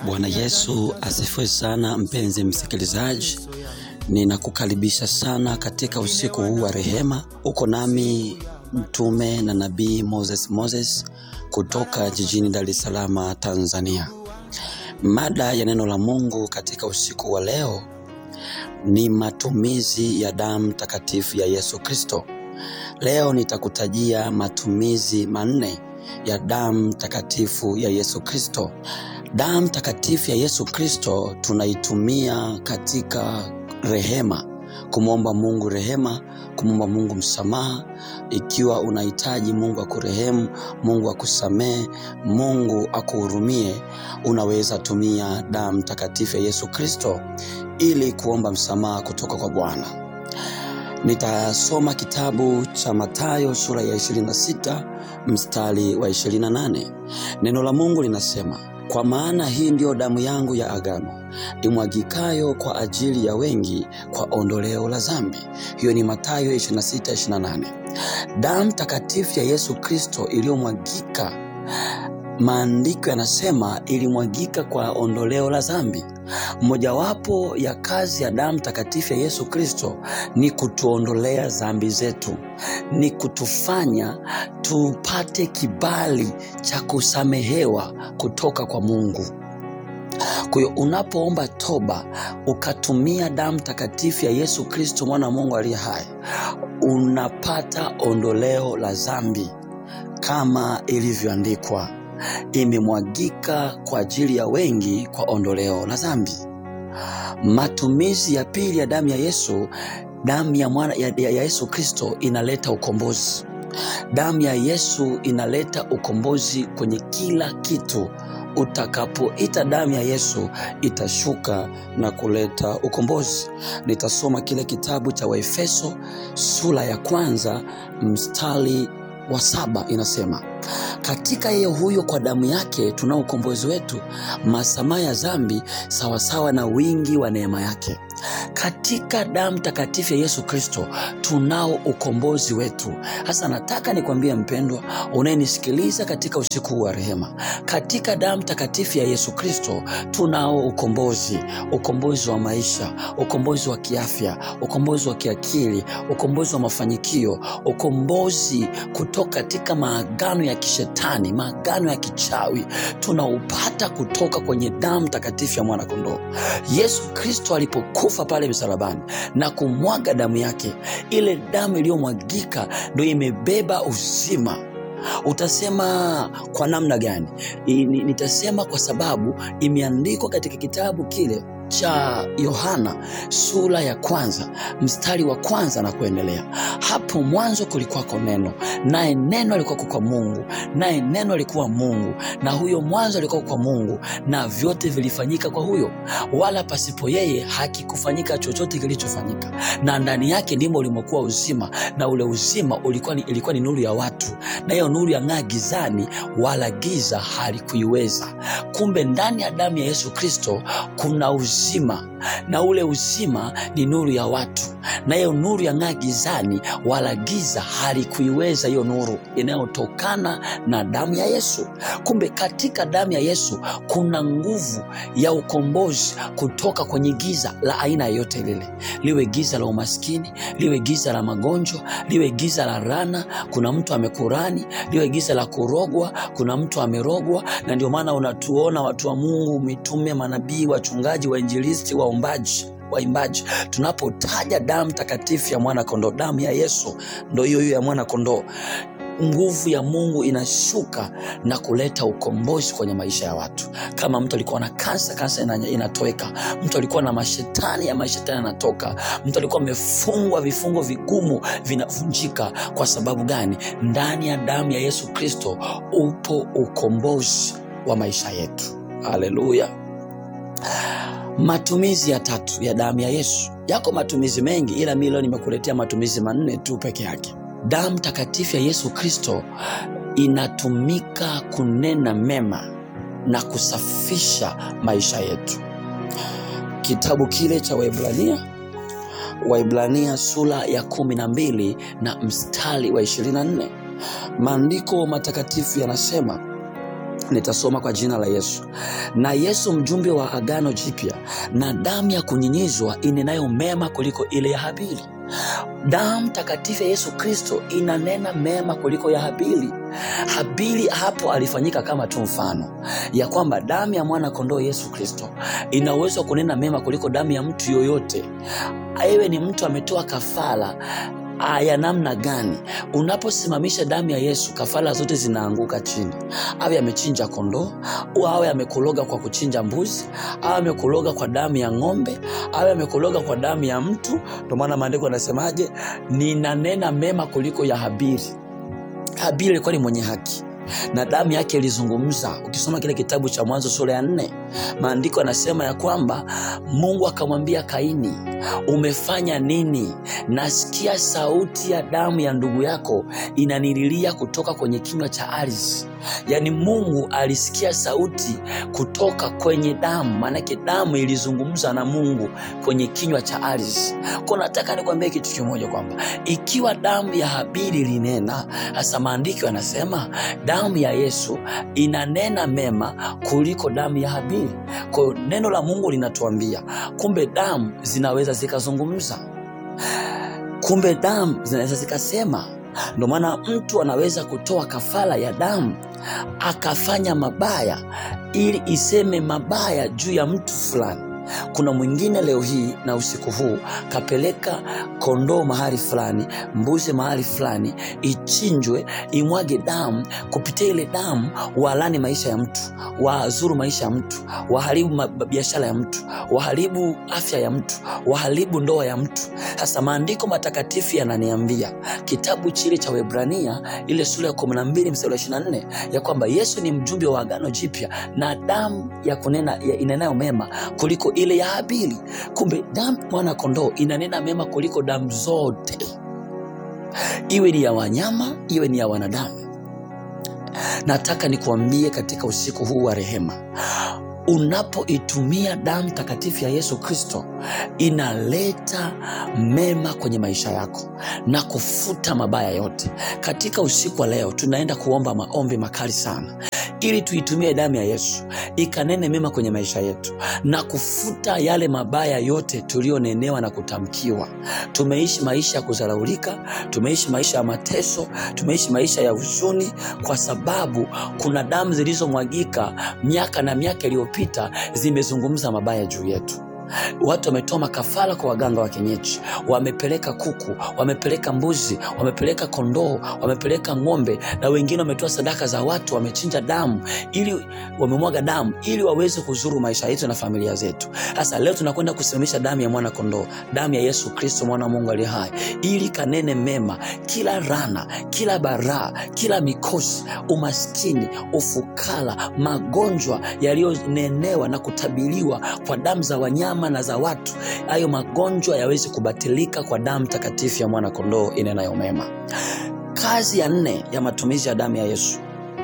Bwana Yesu asifiwe sana, mpenzi msikilizaji, ninakukaribisha sana katika usiku huu wa rehema. Uko nami mtume na nabii Moses Moses kutoka jijini Dar es Salaam, Tanzania. Mada ya neno la Mungu katika usiku wa leo ni matumizi ya damu takatifu ya Yesu Kristo. Leo nitakutajia matumizi manne ya damu takatifu ya Yesu Kristo. Damu takatifu ya Yesu Kristo tunaitumia katika rehema, kumwomba Mungu rehema, kumwomba Mungu msamaha. Ikiwa unahitaji Mungu akurehemu, Mungu akusamehe, Mungu akuhurumie, unaweza tumia damu takatifu ya Yesu Kristo ili kuomba msamaha kutoka kwa Bwana. Nitasoma kitabu cha Mathayo sura ya 26 mstari wa 28. Neno la Mungu linasema, kwa maana hii ndiyo damu yangu ya agano imwagikayo kwa ajili ya wengi kwa ondoleo la dhambi. Hiyo ni Mathayo 26:28. Damu takatifu ya Yesu Kristo iliyomwagika, maandiko yanasema ilimwagika kwa ondoleo la dhambi. Mojawapo ya kazi ya damu takatifu ya Yesu Kristo ni kutuondolea dhambi zetu, ni kutufanya tupate kibali cha kusamehewa kutoka kwa Mungu. Kwa hiyo unapoomba toba ukatumia damu takatifu ya Yesu Kristo mwana wa Mungu aliye hai, unapata ondoleo la dhambi kama ilivyoandikwa imemwagika kwa ajili ya wengi kwa ondoleo la dhambi. Matumizi ya pili ya damu ya Yesu, damu ya, mwana, ya, ya Yesu Kristo inaleta ukombozi. Damu ya Yesu inaleta ukombozi kwenye kila kitu. Utakapoita damu ya Yesu itashuka na kuleta ukombozi. Nitasoma kile kitabu cha Waefeso sura ya kwanza mstari wa saba inasema katika yeye huyo kwa damu yake tunao ukombozi wetu, masamaha ya dhambi sawasawa na wingi wa neema yake. Katika damu takatifu ya Yesu Kristo tunao ukombozi wetu. Hasa nataka nikwambie mpendwa, unayenisikiliza katika usiku huu wa rehema, katika damu takatifu ya Yesu Kristo tunao ukombozi, ukombozi wa maisha, ukombozi wa kiafya, ukombozi wa kiakili, ukombozi wa mafanikio, ukombozi kutoka katika maagano ya kishetani, maagano ya kichawi, tunaupata kutoka kwenye damu takatifu ya mwanakondoo Yesu Kristo alipokufa pale msalabani na kumwaga damu yake, ile damu iliyomwagika ndio imebeba uzima. Utasema kwa namna gani? Nitasema kwa sababu imeandikwa katika kitabu kile cha Yohana sura ya kwanza mstari wa kwanza na kuendelea. Hapo mwanzo kulikuwako neno, naye neno alikuwa kwa Mungu, naye neno alikuwa Mungu, na huyo mwanzo alikuwa kwa Mungu, na vyote vilifanyika kwa huyo, wala pasipo yeye hakikufanyika chochote kilichofanyika. Na ndani yake ndimo ulimokuwa uzima, na ule uzima ulikuwa ni, ilikuwa ni nuru ya watu, na hiyo nuru yang'aa gizani, wala giza halikuiweza. Kumbe ndani ya damu ya Yesu Kristo kuna uzima na ule uzima ni nuru ya watu, na hiyo nuru yang'aa gizani, wala giza halikuiweza hiyo nuru inayotokana na damu ya Yesu. Kumbe katika damu ya Yesu kuna nguvu ya ukombozi kutoka kwenye giza la aina yoyote lile, liwe giza la umaskini, liwe giza la magonjwa, liwe giza la rana, kuna mtu amekurani, liwe giza la kurogwa, kuna mtu amerogwa. Na ndio maana unatuona watu wa Mungu, mitume, manabii, wachungaji, wainjilisti, waombaji waimbaji tunapotaja damu takatifu ya mwana kondoo, damu ya Yesu ndo hiyo hiyo ya mwana kondoo, nguvu ya Mungu inashuka na kuleta ukombozi kwenye maisha ya watu. Kama mtu alikuwa na kansa, kansa inatoweka. Mtu alikuwa na mashetani, ya mashetani yanatoka. Mtu alikuwa amefungwa vifungo vigumu vinavunjika. Kwa sababu gani? Ndani ya damu ya Yesu Kristo upo ukombozi wa maisha yetu. Haleluya! Matumizi ya tatu ya damu ya Yesu. Yako matumizi mengi, ila mimi leo nimekuletea matumizi manne tu peke yake. Damu takatifu ya Yesu Kristo inatumika kunena mema na kusafisha maisha yetu. Kitabu kile cha Waebrania, Waebrania sura ya kumi na mbili na mstari wa ishirini na nne maandiko matakatifu yanasema Nitasoma kwa jina la Yesu. Na Yesu mjumbe wa agano jipya, na damu ya kunyinyizwa inenayo mema kuliko ile ya Habili. Damu takatifu ya Yesu Kristo inanena mema kuliko ya Habili. Habili hapo alifanyika kama tu mfano ya kwamba damu ya mwana kondoo Yesu Kristo ina uwezo wa kunena mema kuliko damu ya mtu yoyote. Ewe ni mtu ametoa kafara ya namna gani? Unaposimamisha damu ya Yesu, kafara zote zinaanguka chini. Awe amechinja kondoo, awe amekologa kwa kuchinja mbuzi, awe amekologa kwa damu ya ng'ombe, awe amekologa kwa damu ya mtu. Ndio maana maandiko yanasemaje? Ninanena mema kuliko ya Habili. Habili alikuwa ni mwenye haki na damu yake ilizungumza. Ukisoma kile kitabu cha Mwanzo sura ya nne, maandiko yanasema ya kwamba Mungu akamwambia Kaini, umefanya nini? Nasikia sauti ya damu ya ndugu yako inanililia kutoka kwenye kinywa cha ardhi. Yaani Mungu alisikia sauti kutoka kwenye damu, maanake damu ilizungumza na Mungu kwenye kinywa cha ardhi. Kwa nataka nikwambie kitu kimoja kwamba ikiwa damu ya Habili ilinena, hasa maandiko yanasema damu ya Yesu inanena mema kuliko damu ya Habili. Kwa hiyo neno la Mungu linatuambia kumbe damu zinaweza zikazungumza, kumbe damu zinaweza zikasema. Ndio maana mtu anaweza kutoa kafara ya damu akafanya mabaya ili iseme mabaya juu ya mtu fulani. Kuna mwingine leo hii na usiku huu kapeleka kondoo mahali fulani, mbuzi mahali fulani, ichinjwe, imwage damu. Kupitia ile damu walani maisha ya mtu, wazuru maisha ya mtu, waharibu biashara ya mtu, waharibu afya ya mtu, waharibu ndoa ya mtu. Sasa maandiko matakatifu yananiambia kitabu chile cha Waebrania ile sura ya 12 mstari wa 24 ya kwamba Yesu ni mjumbe wa agano jipya na damu ya kunena ya inenayo mema kuliko ile ya Habili. Kumbe damu mwana kondoo inanena mema kuliko damu zote, iwe ni ya wanyama, iwe ni ya wanadamu. Nataka nikuambie katika usiku huu wa rehema, unapoitumia damu takatifu ya Yesu Kristo inaleta mema kwenye maisha yako na kufuta mabaya yote. Katika usiku wa leo tunaenda kuomba maombi makali sana ili tuitumie damu ya Yesu ikanene mema kwenye maisha yetu na kufuta yale mabaya yote tuliyonenewa na kutamkiwa. Tumeishi maisha ya kudharaulika, tumeishi maisha ya mateso, tumeishi maisha ya huzuni, kwa sababu kuna damu zilizomwagika miaka na miaka iliyopita zimezungumza mabaya juu yetu. Watu wametoa makafara kwa waganga wa kienyeji, wamepeleka kuku, wamepeleka mbuzi, wamepeleka kondoo, wamepeleka ng'ombe, na wengine wametoa sadaka za watu, wamechinja damu ili wamemwaga damu ili waweze kuzuru maisha yetu na familia zetu. Sasa leo tunakwenda kusimamisha damu ya mwana kondoo, damu ya Yesu Kristo mwana wa Mungu aliye hai, ili kanene mema, kila rana, kila baraa, kila mikosi, umaskini, ufukara, magonjwa yaliyonenewa na kutabiriwa kwa damu za wanyama na za watu, hayo magonjwa yaweze kubatilika kwa damu takatifu ya mwana kondoo inenayo mema. Kazi ya nne ya matumizi ya damu ya Yesu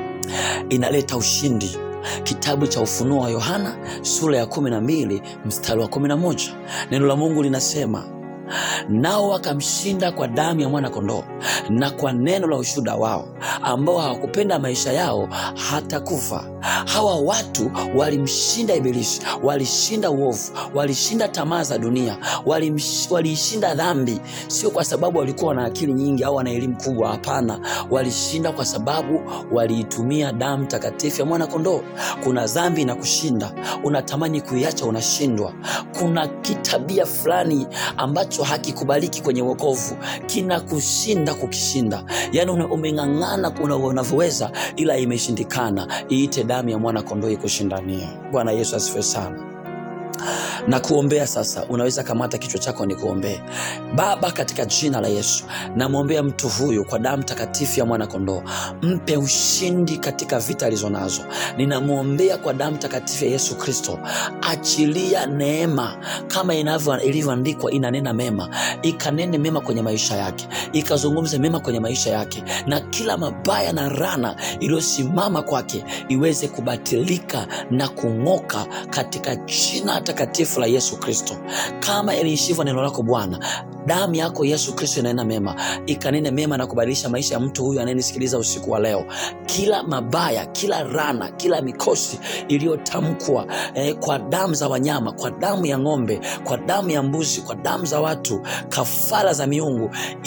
inaleta ushindi. Kitabu cha Ufunuo wa Yohana sura ya kumi na mbili mstari wa kumi na moja neno la Mungu linasema nao wakamshinda kwa damu ya mwana kondoo na kwa neno la ushuhuda wao, ambao hawakupenda maisha yao hata kufa. Hawa watu walimshinda Ibilisi, walishinda uovu, walishinda tamaa za dunia, waliishinda dhambi, sio kwa sababu walikuwa wana akili nyingi au wana elimu kubwa. Hapana, walishinda kwa sababu waliitumia damu takatifu ya mwana kondoo. Kuna dhambi na kushinda, unatamani kuiacha, unashindwa. Kuna kitabia fulani ambacho hakikubaliki kwenye wokovu, kinakushinda kukishinda. Yani umeng'ang'ana unavyoweza, ila imeshindikana. Iite damu ya mwana kondoo ikushindanie. Bwana Yesu asifiwe sana na kuombea sasa. Unaweza kamata kichwa chako ni kuombee. Baba, katika jina la Yesu namwombea mtu huyu kwa damu takatifu ya mwana kondoo, mpe ushindi katika vita alizo nazo. Ninamwombea kwa damu takatifu ya Yesu Kristo, achilia neema kama ilivyoandikwa, inanena mema, ikanene mema kwenye maisha yake, ikazungumze mema kwenye maisha yake, na kila mabaya na rana iliyosimama kwake iweze kubatilika na kung'oka katika jina takatifu la Yesu Kristo, kama iliishivyo neno lako Bwana, damu yako Yesu Kristo inanena mema, ikanene mema na kubadilisha maisha ya mtu huyu anayenisikiliza usiku wa leo. Kila mabaya, kila rana, kila mikosi iliyotamkwa eh, kwa damu za wanyama, kwa damu ya ng'ombe, kwa damu ya mbuzi, kwa damu za watu, kafara za miungu,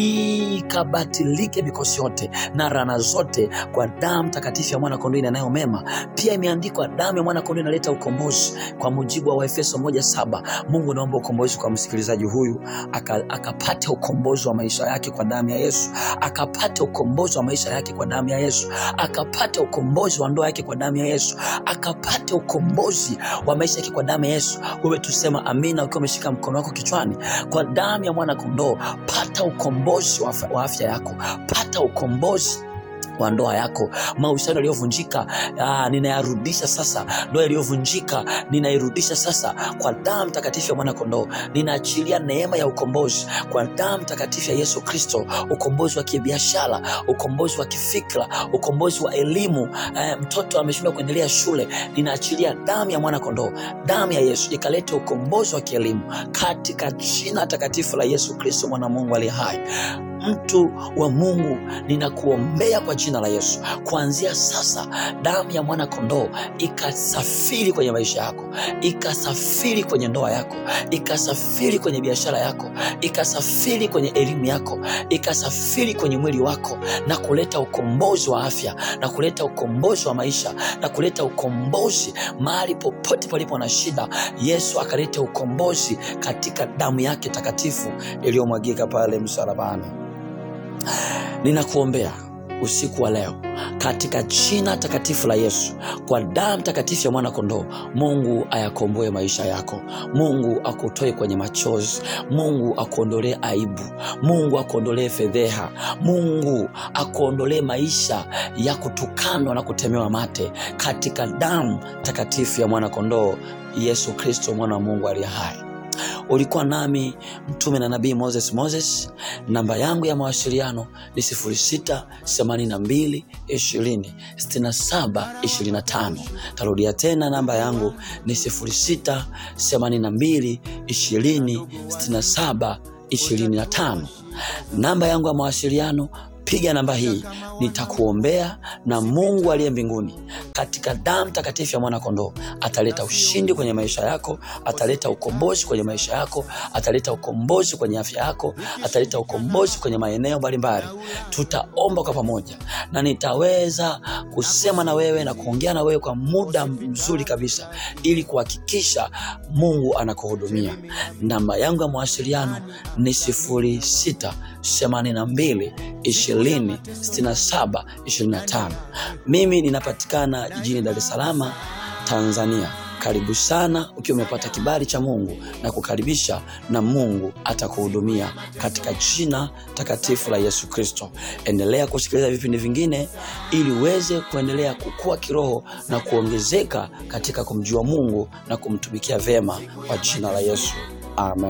ikabatilike mikosi yote na rana zote kwa damu takatifu ya mwana kondoo inenayo mema. Pia imeandikwa damu ya mwana kondoo inaleta ukombozi, kwa mujibu wa Waefeso moja saba. Mungu naomba ukombozi kwa msikilizaji huyu, aka- akapate ukombozi wa maisha yake kwa damu ya Yesu, akapate ukombozi wa maisha yake kwa damu ya Yesu, akapate ukombozi wa ndoa yake kwa damu ya Yesu, akapate ukombozi wa maisha yake kwa damu ya Yesu. Wewe tusema amina ukiwa umeshika mkono wako kichwani. Kwa damu ya mwana kondoo, pata ukombozi wa afya- wa afya yako, pata ukombozi wa ndoa yako, mahusiano yaliyovunjika ah, ninayarudisha sasa. Ndoa iliyovunjika ninairudisha sasa kwa damu takatifu ya mwana kondoo. Ninaachilia neema ya ukombozi kwa damu takatifu ya Yesu Kristo, ukombozi wa kibiashara, ukombozi wa kifikra, ukombozi wa elimu. Eh, mtoto ameshindwa kuendelea shule, ninaachilia damu ya mwana kondoo, damu ya Yesu ikalete ukombozi wa kielimu katika jina takatifu la Yesu Kristo, mwana wa Mungu aliye hai. Mtu wa Mungu, ninakuombea kwa jina la Yesu, kuanzia sasa damu ya mwana kondoo ikasafiri kwenye maisha yako, ikasafiri kwenye ndoa yako, ikasafiri kwenye biashara yako, ikasafiri kwenye elimu yako, ikasafiri kwenye mwili wako na kuleta ukombozi wa afya na kuleta ukombozi wa maisha na kuleta ukombozi mahali popote palipo na shida. Yesu akaleta ukombozi katika damu yake takatifu iliyomwagika pale msalabani. Ninakuombea usiku wa leo katika jina takatifu la Yesu, kwa damu takatifu ya mwana kondoo. Mungu ayakomboe maisha yako, Mungu akutoe kwenye machozi, Mungu akuondolee aibu, Mungu akuondolee fedheha, Mungu akuondolee maisha ya kutukanwa na kutemewa mate, katika damu takatifu ya mwana kondoo, Yesu Kristo, mwana wa Mungu aliye hai. Ulikuwa nami mtume na nabii Moses Moses. Namba yangu ya mawasiliano ni 0682 20 67 25. Tarudia tena, namba yangu ni 0682 20 67 25. Namba yangu ya mawasiliano piga namba hii, nitakuombea na Mungu aliye mbinguni katika damu takatifu ya mwana kondoo ataleta ushindi kwenye maisha yako, ataleta ukombozi kwenye maisha yako, ataleta ukombozi kwenye afya yako, ataleta ukombozi kwenye maeneo mbalimbali. Tutaomba kwa pamoja na nitaweza kusema na wewe na kuongea na wewe kwa muda mzuri kabisa, ili kuhakikisha Mungu anakuhudumia. Namba yangu ya mawasiliano ni sifuri sita themanini na mbili ishirini sitini na saba ishirini na tano. Mimi ninapatikana jijini Dar es Salaam, Tanzania. Karibu sana ukiwa umepata kibali cha Mungu na kukaribisha, na Mungu atakuhudumia katika jina takatifu la Yesu Kristo. Endelea kusikiliza vipindi vingine ili uweze kuendelea kukua kiroho na kuongezeka katika kumjua Mungu na kumtumikia vema kwa jina la Yesu. Amen.